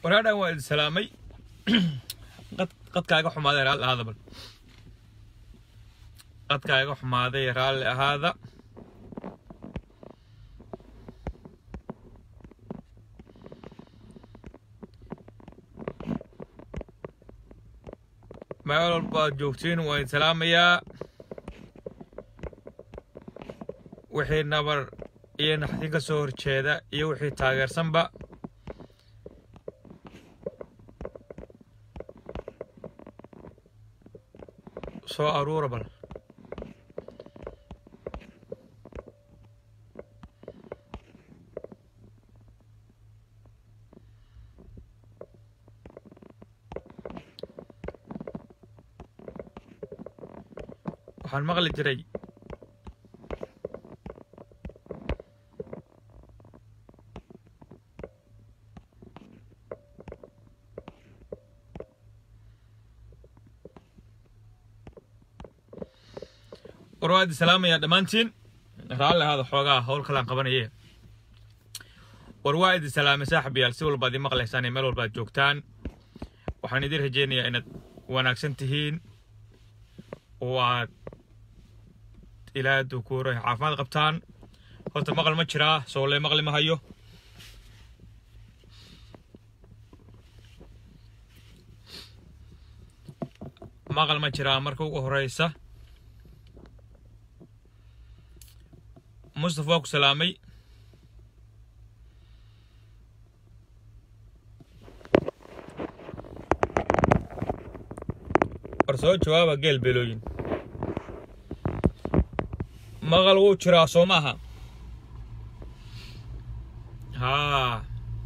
waraadhan waa idin salaamay qadkaaga xumaaday raalli ahaada bal qadkaaga xumaaday raalli ahaada meel walba aad joogtiin waa idin salaamayaa wixii nabar iyo naxdin ka soo horjeeda iyo wixii taageersanba soo aruura bal waxaan maqli jiray war waa idin salaamayaa dhammaantiin raalli ahaada xoogaa howl kalaan qabanaye war waa idin salaamay saaxib yaal si walba ad ii maqlaysaan iyo meel walba ad joogtaan waxaan idin rajaynayaa inaad wanaagsan tihiin oo aad ilaa dukuuro caafimaad qabtaan horta maqal ma jiraa soole maqli ma hayo maqal ma jiraa marka ugu horeysa mustafa waa ku salaamay war soo jawaaba geel beelooyin maqal wuu jiraa soo maaha haa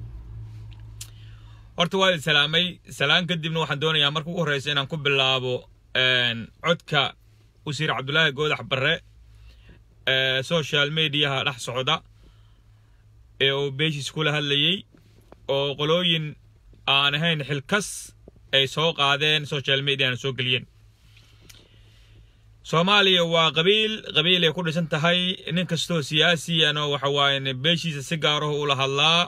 horta waa idin salaamay salaan kadibna waxaan doonayaa marka ugu horreysa inaan ku bilaabo codka wasiir cabdulaahi goodax barre social mediaha dhex socda ee uu beeshiis kula hadlayey oo qolooyin aan ahayn xilkas ay soo qaadeen social mediana soo geliyeen soomaaliya waa qabiil qabiil ay ku dhisan tahay nin kastoo siyaasiyana waxa waaye beeshiisa si gaaraho ula hadlaa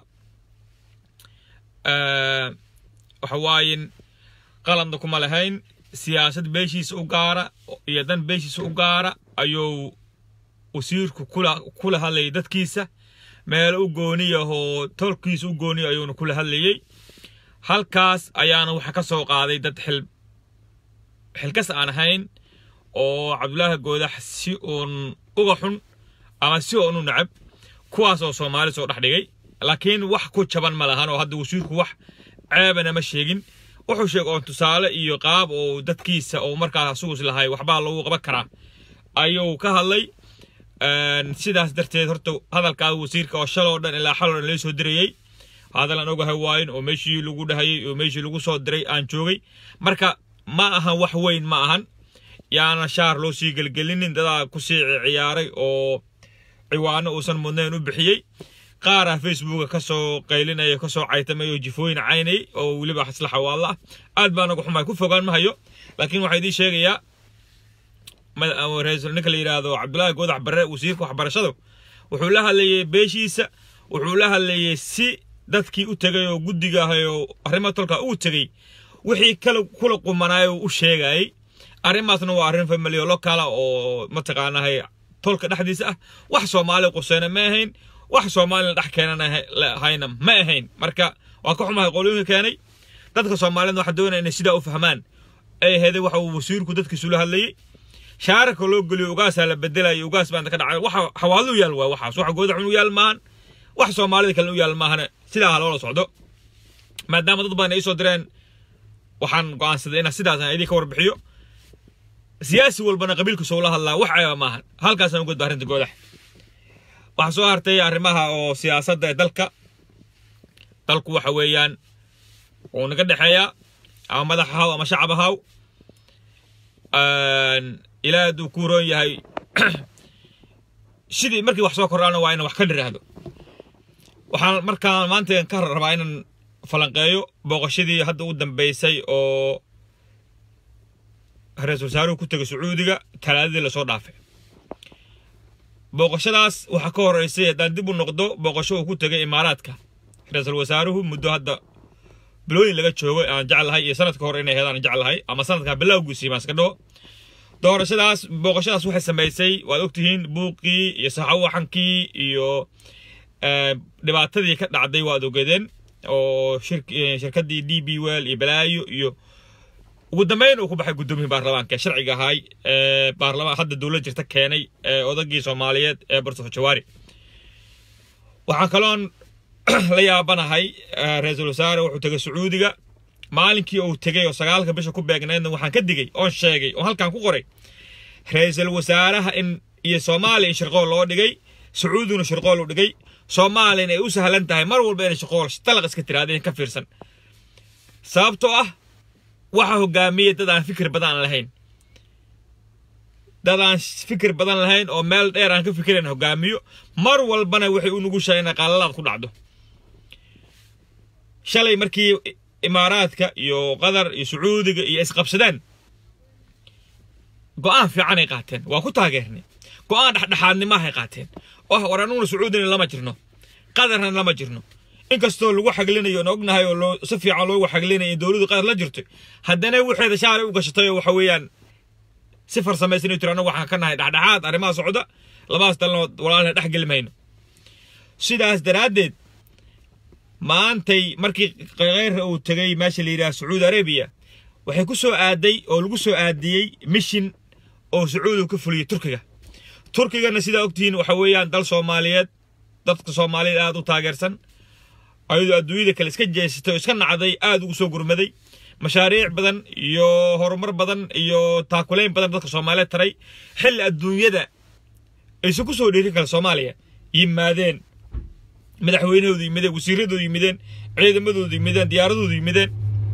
waxa waayen qaladna kuma lahayn siyaasad beeshiisa u gaara iyo dan beeshiisa u gaara ayuu wasiirku kula kula hadlayay dadkiisa meel u gooniyahoo tolkiisa u gooniya ayuuna kula hadlayey halkaas ayaana waxa ka soo qaaday dad xil xilkas aan ahayn oo cabdulaahi goodax si uun uga xun ama si uun u nacab kuwaas oo soomaali soo dhex dhigay laakiin wax ku jaban ma lahan oo hadda wasiirku wax ceebana ma sheegin wuxuu sheegay oon tusaale iyo qaab oo dadkiisa oo markaas asugus lahay waxbaa lagu qaban karaa ayuu ka hadlay sidaas darteed horta hadalkaa wasiirka oo shaloo dhan ilaa xaloo dhan lee soo dirayey hadal aan ogahay waayin oo meeshii lagu dhahayay oo meeshii lagu soo diray aan joogay marka ma ahan wax weyn ma ahan yaana shaar loo sii gelgelinin dadaa ku sii ciyaaray oo ciwaano uusan mudnayn u bixiyey qaara facebooka kasoo qaylinaya kasoo caytamay oo jifooyin caynay oo weliba isla xawaalla ah aad baa nagu xumaay ku fogaan ma hayo laakiin waxaa idiin sheegayaa ninka la yidhaahdo cabdulaahi goodax barre wasiirka waxbarashadu wuxuu la hadlayay beeshiisa wuxuu la hadlayay si dadkii u tegay oo guddiga ahay oo arrimaha tolka uu tegey wixii kala kula qumanaayo u sheegayay arrimaasna waa arrin family oo lokala oo mataqaanahay tolka dhexdiisa ah wax soomaali quseyna ma ahayn wax soomaalina dhex keenanahayna ma ahayn marka waa ka xumahay qolooyinka keenay dadka soomaalida waxaa doonaya inay sidaa u fahmaan ay aheeday waxa uu wasiirku dadkiisu la hadlayay shaararka loo geliyo ugaasaa la bedelayo ugaas baan ka dhacay waxa xawaallo u yaal waa waxaas waxa goodaxun u yaal maahan wax soomaalida kalena u yaal maahane sidaa ha loola socdo maadaama dad badan ay soo direen waxaan go'aansaday inaan sidaas aan idin ka warbixiyo siyaasi walbana qabiilka soo la hadlaa wax ceeba maahan halkaasaan ugudba arrinta goodax waxaa soo hartay arrimaha oo siyaasadda ee dalka dalku waxa weeyaan wuu naga dhexeeyaa ama madax ahaw ama shacab ahaw ilaa hadduu ku roon yahay sidii markii wax soo kordhaana waa inaan wax ka dhiraahdo waxaan markaan maanta ka rabaa inaan falanqeeyo booqashadii hadda u dambeysay oo ra-iisul wasaaruhu ku tegay sacuudiga talaadadii lasoo dhaafay booqashadaas waxaa ka horeysay haddaan dib u noqdo booqasho uu ku tegay imaaraadka ra-iisul wasaaruhu muddo hadda bilooyin laga joogo aan jeclahay iyo sanadka hore inay heedaan jeclahay ama sanadka bilowgiisii baan iska dhaho doorashadaas booqashadaas waxay samaysay waad ogtihiin buuqii iyo saxawaxankii iyo dhibaatadii ka dhacday waad ogeedeen oo shirkadii d b well iyo balaayo iyo ugu dambeyn uu ku baxay guddoomiyihii baarlamaanka ee sharciga ahay ee baarlamaan hadda dowlad jirta keenay ee odagii soomaaliyeed ee bartofo jawaari waxaan kaloon la yaabanahay ra-iisul wasaare wuxuu tegay sacuudiga maalinkii uu tegay oo sagaalka bisha ku beegnaydna waxaan ka digay oon sheegay oon halkan ku qoray ra-iisul wasaaraha in iyo soomaaliya in shirqool loo dhigay sacuudiguna shirqool u dhigay soomaaliyana ay u sahlan tahay mar walba inay shirqool dalaq iska tiraadeen ka fiirsan sababtoo ah waxa hogaamiyey dad aan fikir badan lahayn dad aan fikir badan lahayn oo meel dheer aan ka fikirayn hogaamiyo mar walbana waxay u nugushahay inay qalalaad ku dhacdo shalay markii imaaraadka iyo qatar iyo sacuudiga iyo isqabsadeen go-aan fiicanay qaateen waa ku taageernay go-aan dhexdhexaadnimahay qaateen oh war anuguna sacuudina lama jirno qatarna lama jirno inkastoo lagu xaglinayo oon ognahay oo loo si fiican loogu xaglinayo in dowladdu qatar la jirto haddana waxeeda shaalay u gashatay oo waxa weeyaan si farsamaysan ay tiri annagu waxaan ka nahay dhexdhexaad arrimaha socda labadaas dalnood walaalna dhex geli mayno sidaas daraaddeed maantay markii keyra uu tegay meesha la yidhaha sacuudi arabiya waxay ku soo aaday oo lagu soo aadiyey mishin oo sacuudiga ka fuliyey turkiga turkigana sidaa ogtihiin waxa weeyaan dal soomaaliyeed dadka soomaaliyeed aada u taageersan ayadoo adduunyada kale iska jeesatay oo iska nacday aada ugu soo gurmaday mashaariic badan iyo horumar badan iyo taakulayn badan dadka soomaaliyeed taray xilli adduunyada aysan ku soo dhiirin kale soomaaliya yimaadeen madaxweynahoodu yimideen wasiiradoodu yimideen ciidamadoodu yimideen diyaaradoodu yimideen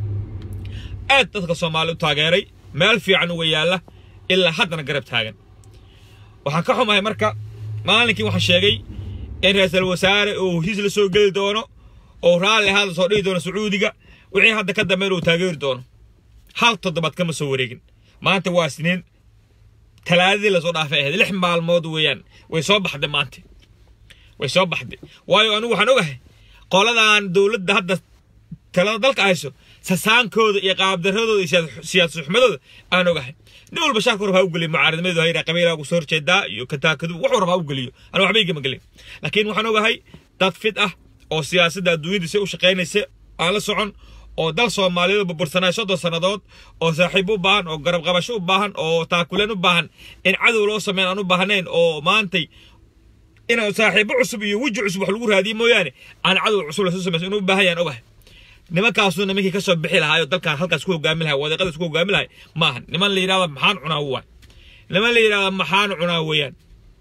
aad dadka soomaaliya u taageeray meel fiican uga yaalla ilaa haddana garab taagan waxaan ka xumahay marka maalinkii waxaan sheegay in ra-iisul wasaare uu heshiis la soo geli doono oo raalli ahaada soo dhihi doono sacuudiga wixii hadda ka dambeyn uu taageeri doono hal toddobaad kama soo wareegin maanta waa siniin talaadadii lasoo dhaafay ahayd lix maalmood weeyaan way soo baxday maanta way soo baxday waayo anigu waxaan ogahay qoladan dowladda hadda talada dalka hayso sasaankooda iyo qaabdaradooda iyo siyaasad xumadooda aan ogahay nin walba shaarku rab ha u geliyo mucaaradnimadooda ha yidhaha qabiilaa ugu soo horjeedaa iyo kataakadu wuxuu rab ha u geliyo aniga waxba igama gelin laakiin waxaan ogahay dad fid ah oo siyaasadda adduunyada si u shaqaynaysa aan la socon oo dal soomaaliyeed burbursanay soddon sannadood oo saaxiib u baahan oo garab qabasho u baahan oo taakuleen u baahan in cadow loo sameyn aan u baahnayn oo maantay inaan saaxiibo cusub iyo weji cusub wax lagu raadiyo mooyaane aan cadow cusub lasoo samayso inuu u baahan yaan ogahay nimankaasuu nimankii ka soo bixi lahaa oo dalkan halkaas ku hogaami lahay wadiiqadaas ku hogaami lahay maahan niman la yidhahda maxaan cunaa waay niman la yidhahda maxaan cunaa weeyaan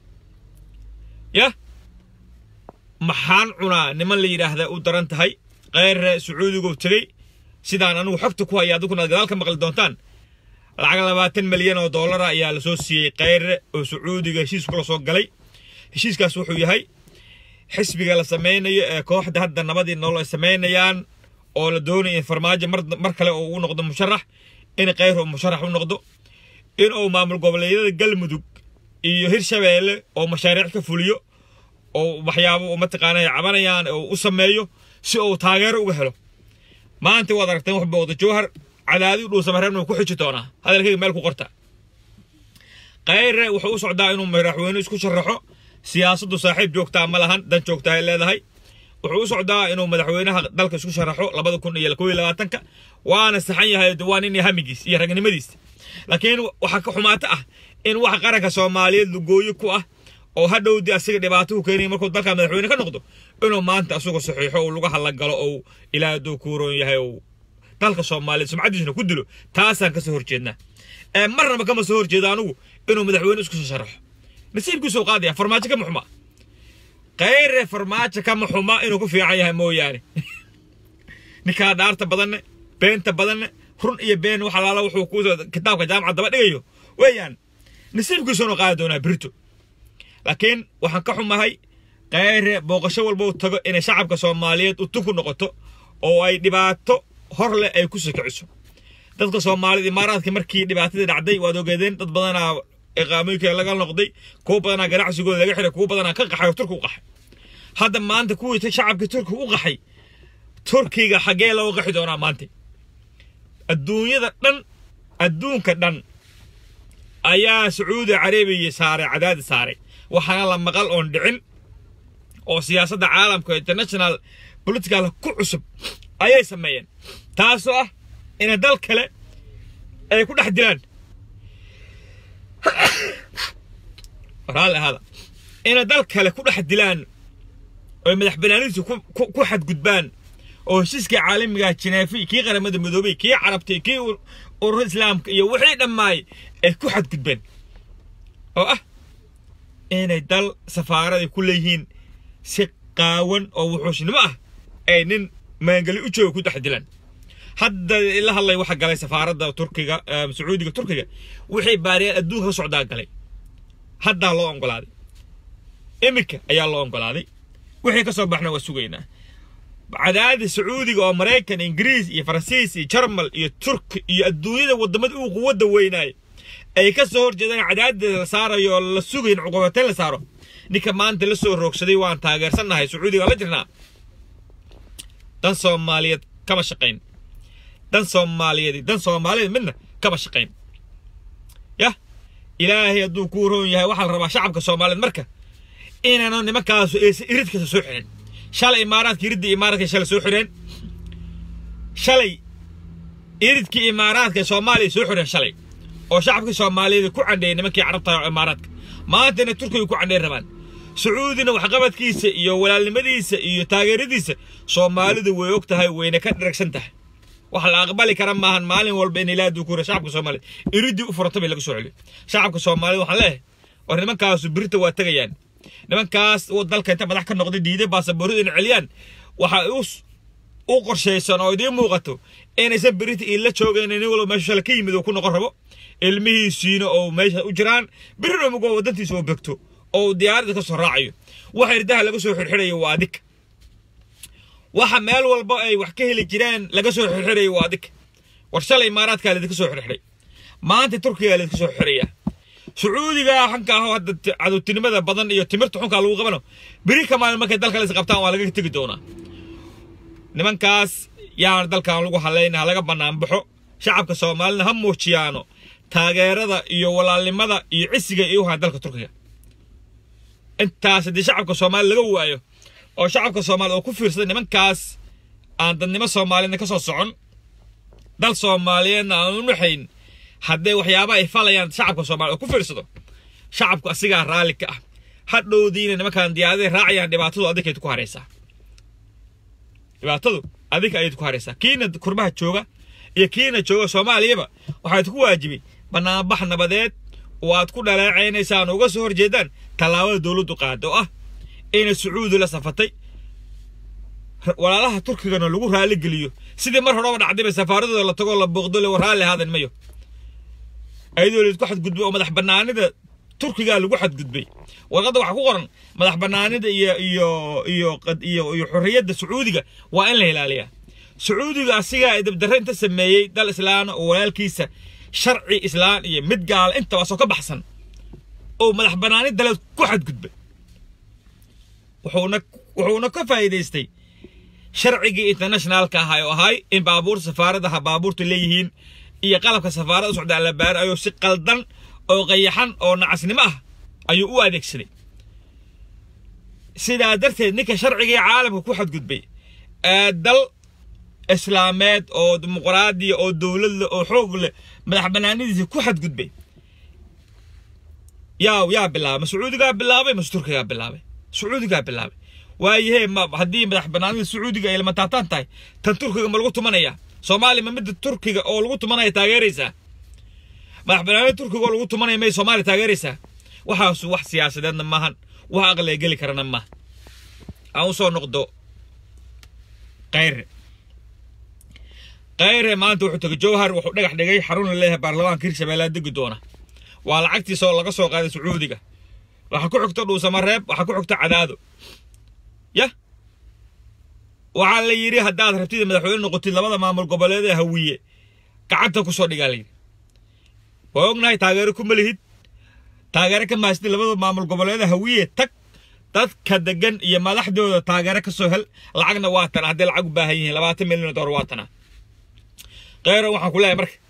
yah maxaan cunaa niman la yidhaahda u daran tahay keyre sacuudigu tegey sidaan anigu xogta ku haya adiguna gadaal ka maqli doontaan lacag labaatan milyan oo dollara ayaa lasoo siiyey keyre oo sacuudiga heshiis kula soo galay heshiiskaas wuxuu yahay xisbiga la sameynayo ee kooxda hadda nabadii nolol ay sameynayaan oo la doonaya in farmaajo mar kale oo u noqdo musharax in keyr oo musharax u noqdo in uu maamul goboleedyada galmudug iyo hirshabeelle oo mashaariic ka fuliyo oo waxyaabo mataqaana ay cabanayaan oo u sameeyo si uu taageero uga helo maanta waad aragteen wax booqda jowhar cadaadi dhuusamareebna ku xiji doonaa hadalkayga meel ku qorta keyre wuxuu u socdaa inuu madaxweyne isku sharaxo siyaasaddu saaxiib joogtaa ma lahan dan joogtaa ay leedahay wuxuu u socdaa inuu madaxweynaha dalka isku sharaxo labada kun iyo kow iyo labaatanka waana saxan yahay waa nin hamigiis iyo ragnimadiis laakiin waxaa ka xumaata ah in wax qaranka soomaaliyeed lugooyo ku ah oo hadhowdii asiga dhibaato ku keenaya markuu dalka madaxweyne ka noqdo inuu maanta asagoo saxiixo uu lagu hadlagalo ou ilaa hadduu kuuroon yahay ou dalka soomaaliyeed sumcaddiisuna ku dilo taasaan kasoo horjeednaa marnaba kama soo horjeedo anigu inuu madaxweyne isku soo sharaxo nasiibkiisuu qaadaya farmaajo kama xuma keyre farmaajo kama xuma inuu ku fiican yahay mooyaane ninkaa dhaarta badanne beenta badanne run iyo been wax alaala wuxuu ku kitaabka jaamaca daba dhigayo weeyaan nasiibkiisuunu qaadi doonaa birito laakiin waxaan ka xumahay keyre booqasho walba u tago inay shacabka soomaaliyeed u tuku noqoto oo ay dhibaato hor leh ay ku sikiciso dadka soomaalida imaaraadka markii dhibaatadii dhacday waad ogeedeen dad badanaa iqaamooyinka laga noqday kuwa badanaa ganacsigooda laga xiray kuwa badanaa ka qaxay oo turki u qaxay hadda maanta kuwii shacabkii turki u qaxay turkiga xaggee looga qaxi doonaa maanta adduunyada dhan adduunka dhan ayaa sacuudi carabiya saaray cadaadis saaray waxaana la maqal oon dhicin oo siyaasadda caalamka international political ku cusub ayay sameeyeen taasoo ah inay dal kale ay ku dhex dilaan raalli ahaada inay dal kale ku dhex dilaan oy madax banaanidiisu ku xadgudbaan oo heshiiskii caalamiga jineefi kii qaramada midoobay kii carabtay kii urur islaamka iyo wixii dhammaay ay ku xadgudbeen oo ah inay dal safaaraday ku leeyihiin si qaawan oo wuxuushnimo ah ay nin maangeli u jooga ku dhex dilaan hadda la hadlay waxa galay safaaradda turkiga sacuudiga turkiga wixii baariyaan adduunka ka socdaa galay haddaa loo oggolaaday iminka ayaa loo oggolaaday wixii ka soo baxna waa sugaynaa cadaadis sacuudiga oo maraykan ingiriis iyo faransiis iyo jarmal iyo turki iyo adduunyada waddamada uu quwadda weynaay ay ka soo horjeedaan cadaadis la saarayo oo la sugayn cuqubateyn la saaro ninka maanta la soo roogsaday waan taageersannahay sacuudiga la jirnaa dan soomaaliyeed kama shaqayn dan soomaaliyeed dan soomaaliyeed midna kama shaqayn yah ilaahay hadduu kuu roon yahay waxaa la rabaa shacabka soomaaliyeed marka inaanu nimankaasu aysan iridkasa soo xirin shalay imaaraadka iridda imaaraadka shalay soo xireen shalay iridkii imaaraadka soomaaliya soo xireen shalay oo shacabkii soomaaliyeed ku candheeyay nimankii carabta imaaraadka maantana turkiga ku candheey rabaan sacuudina waxqabadkiisa iyo walaalnimadiisa iyo taageeradiisa soomaalidu way og tahay wayna ka dharagsan tahay wax la aqbali kara maahan maalin walba in ilaa duukura shacabka soomaaliyeed iridii u furanta bay laga soo celiyo shacabka soomaaliyed waxaan leeyahay war nimankaasu birita waa tegayaan nimankaas dalka inta madax ka noqday diiday baasaboorada in celiyaan waxaa u qorshaysan oo idiin muuqato inaysan birita iila joogayn nin walba meesha shala ka yimid oo ku noqon rabo ilmihiisiina oo meesha u jiraan birina mugo wadantiisa oo begto oo diyaaradda ka soo raacayo waxa irdaha laga soo xirxirayo waa adig waxa meel walba ay wax ka heli jireen laga soo xirxirayo waa adig war shalay imaaraadkaa laydinka soo xirxiray maanta turkiga laydinka soo xirxirayaa sacuudiga xanka ahoo hadda cadowtinimada badan iyo timirta xunkaa lagu qabano beri ka maalin markay dalka lays qabtaan waa laga tegi doonaa nimankaas yaan dalkan lagu hadlayna ha laga bannaan baxo shacabka soomaalina ha muujiyaano taageerada iyo walaalnimada iyo cisiga iyo uhaa dalka turkiga intaas haddii shacabka soomaaliya laga waayo oo shacabka soomaaliyed oo ku fiirsada nimankaas aan dadnimo soomaaliyeedna ka soo socon dal soomaaliyeedna aan u naxayn haddee waxyaaba ay falayaan shacabka soomaliya oo ku fiirsado shacabku asigaa raalli ka ah hadhowdiina nimankaan diyaaradahay raacayaan dhibaatadu adikayd ku haraysaa dhibaatadu adika ayayd ku haraysaa kiina kurbaha jooga iyo kiina jooga soomaaliyaba waxaad ku waajibay bannaanbax nabadeed oo aad ku dhaleecaynaysaan uga soo horjeedaan tallaabada dowladdu qaada oo ah inay sacuudi la safatay walaalaha turkigana lagu raalli geliyo sidii mar horeba dhacdayba safaaradooda la tagoo la booqdo le raalli haadan mayo ayadoo laydku xadgudbay oo madax bannaanida turkigaa lagu xadgudbay warqadda waxaa ku qoran madax bannaanida iyo iyo iyo iyo iyo xorriyadda sacuudiga waa in la ilaaliyaa sacuudiga asigaa dabdarre inta sameeyey dal islaana oo walaalkiisa sharci islaan iyo mid gaala intabaasoo ka baxsan oo madax bannaanid daleed ku xadgudbay wuxuuna wuxuuna ka faa'iidaystay sharcigii internationalka ahaa oo ahay in baabuurta safaaradaha baabuurta leeyihiin iyo qalabka safaarada u socdaa la baaro ayuu si qaldan oo qayaxan oo nacasnimo ah ayuu u adeegsaday sidaa darteed ninka sharcigii caalamka ku xadgudbay ee dal islaameed oo dimuqraadiya oo dowlad leh oo xoog leh madax bannaanidiisa ku xadgudbay yaa yaa bilaabay ma sacuudigaa bilaabay mase turkigaa bilaabay sacuudigaa bilaabay waayahee ma haddii madax bannaanida sacuudiga ay lama taabtaan tahay tan turkiga ma lagu tumanayaa soomaaliya ma midda turkiga oo lagu tumanaya taageeraysaa madax bannaanida turkiga oo lagu tumanaya may soomaaliya taageeraysaa waxaasu wax siyaasadeedna maahan wax aqliga geli karana maaha aan u soo noqdo kayre kayre maanta wuxuu tegay jowhar wuxuu dhagax dhigay xarun la leeyahay baarlamaanka hirshabeellea degi doona waa lacagtiisa oo laga soo qaaday sacuudiga waxaa ku xigta dhuusamareeb waxaa ku xigta cadaado yah waxaa la yidhi haddaad rabtid madaxweyne noqotid labada maamul goboleed ee hawiye gacanta ku soo dhigaa layidhi waa ognahay taageero kuma lihid taageero ka maasitid labada maamul goboleed ee hawiye tag dadka degan iyo madaxdooda taageero ka soo hel lacagna waa tana hadday lacag u baahan yihiin labaatan milyan oo dollar waa tana kheyro waxaan ku leeyahay marka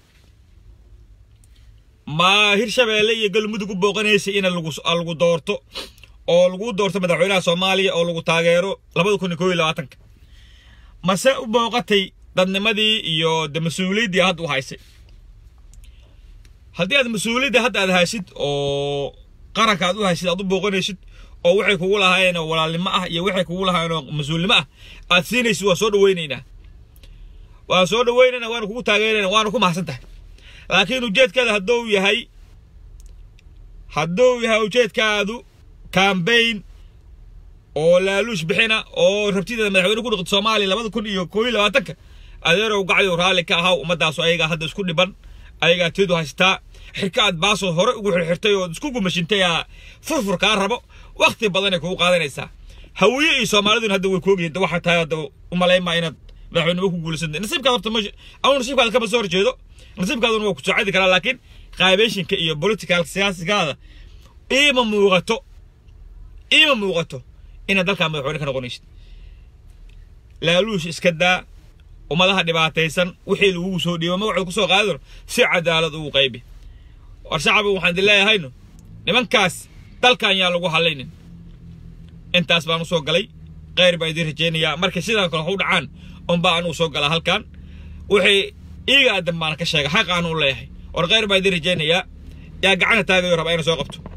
ma hirshabeelle iyo galmudug u booqanaysay in lagu lagu doorto oo lagu doorto madaxweynaha soomaaliya oo lagu taageero labada kun iyo koo iyo labaatanka mase u booqatay dadnimadii iyo de mas-uuliyaddii hadda u haysay haddii aad mas-uuliyadda hadda aad haysid oo qaranka aad u haysid aad u booqanaysid oo waxay kugu lahaayeen oo walaalnimo ah iyo waxay kugu lahaayeen oo mas-uulnimo ah aad siinaysid waa soo dhaweynaynaa waan soo dhaweynaynaa waana kugu taageerayna waana ku mahadsan tahay laakiin ujeedkaada hadduu yahay hadduu yahay ujeedkaadu cambaign oo laaluush bixina oo rabtideeda madaxweyne ku noqoto soomaaliya labada kun iyo koo iyo labaatanka adeerow gacdi raalli ka ahaw ummadaasu ayagaa hadda isku dhiban ayagaa teedu haystaa xirka aad baasoo hore ugu xirxirtay oo isku gumashintay aa furfur kaa rabo wakti badanay kugu qaadanaysaa hawiye iyo soomaaliduna hadda way koogyihin waxaa tahay hadda u malaymaa inaad madaxweynimo ku guulaysanta nasiibkaad horta meesha ama nasiibkaada kama soo horjeedo nasiibkaaduna waa ku socodi karaa laakiin qaabeyshinka iyo political siyaasigaada iima muuqato iima muuqato inaad dalkaa madaxweyne ka noqonaysid laaluush iska daa ummadaha dhibaataysan wixii lagugu soo dhiibo magacood kusoo qaadano si cadaalad ugu qaybi war shacaba waxaan idin leeyahayno nimankaas dalkan yaa lagu hadlaynin intaas baan usoo galay kheyr baa idiin rajaynayaa markay sidaan kale wax u dhacaan unbaa anuu soo galaa halkan wixii iiga aadan baan ka sheega xaq aan u leeyahay war kheyr baa idiin rajaynayaa yaa gacana taagayo rabaa ina soo qabto